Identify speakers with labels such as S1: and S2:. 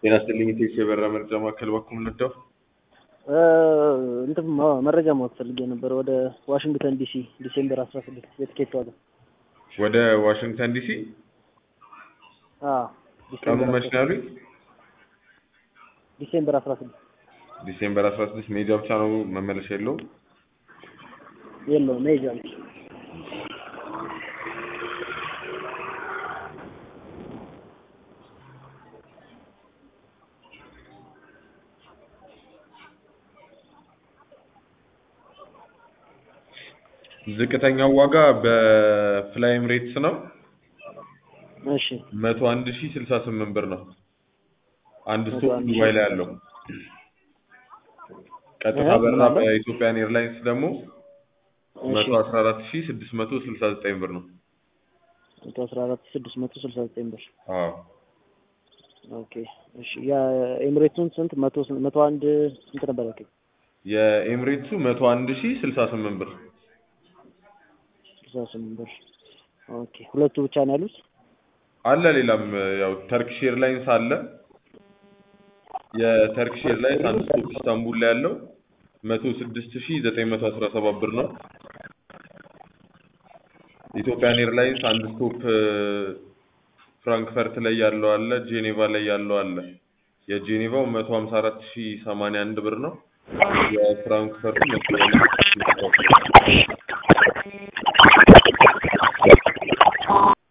S1: ጤና ይስጥልኝ ኢቴክስ የበረራ መርጃ ማዕከል በኩል ምንደው
S2: እንትን ማ- መረጃ ማወቅ ፈልጌ ነበር። ወደ ዋሽንግተን ዲሲ ዲሴምበር አስራ ስድስት የትኬት ዋጋ።
S1: ወደ ዋሽንግተን ዲሲ
S2: አዎ
S1: ቀኑ
S2: ዲሴምበር
S1: መች ነው ያሉኝ?
S2: ዲሴምበር አስራ ስድስት
S1: ዲሴምበር አስራ ስድስት ሜጃ ብቻ ነው መመለሻ የለውም።
S2: የለውም መሄጃ ነው።
S1: ዝቅተኛው ዋጋ በፍላይ ኤምሬትስ ነው
S2: እሺ
S1: መቶ አንድ ሺ ስልሳ ስምንት ብር ነው። አንድ
S2: መቶ
S1: ስቶፕ
S2: አንድ ሺህ
S1: ዱባይ ላይ ያለው ቀጥታ
S2: እህ፣
S1: በረራ
S2: ምን አለ?
S1: በኢትዮጵያን ኤርላይንስ ደግሞ
S2: እሺ
S1: መቶ አስራ አራት ሺ ስድስት መቶ ስልሳ ዘጠኝ ብር ነው።
S2: መቶ አስራ አራት ስድስት መቶ ስልሳ ዘጠኝ ብር
S1: አዎ
S2: ኦኬ እሺ የኤምሬቱን ስንት መቶ ስንት መቶ አንድ ስንት ነበር ያልከኝ?
S1: የኤምሬትሱ መቶ አንድ ሺ ስልሳ ስምንት ብር
S2: ስልሳ ስምንት ብር ኦኬ ሁለቱ ብቻ ነው ያሉት?
S1: አለ። ሌላም ያው ተርኪሽ ኤርላይንስ አለ። የተርኪሽ ኤርላይንስ አንድ ስቶፕ ኢስታንቡል ላይ ያለው መቶ ስድስት ሺ ዘጠኝ መቶ አስራ ሰባት ብር ነው። ኢትዮጵያን ኤርላይንስ አንድ ስቶፕ ፍራንክፈርት ላይ ያለው አለ። ጄኔቫ ላይ ያለው አለ። የጄኔቫው መቶ ሀምሳ አራት ሺ ሰማንያ አንድ ብር ነው። የፍራንክፈርቱ መቶ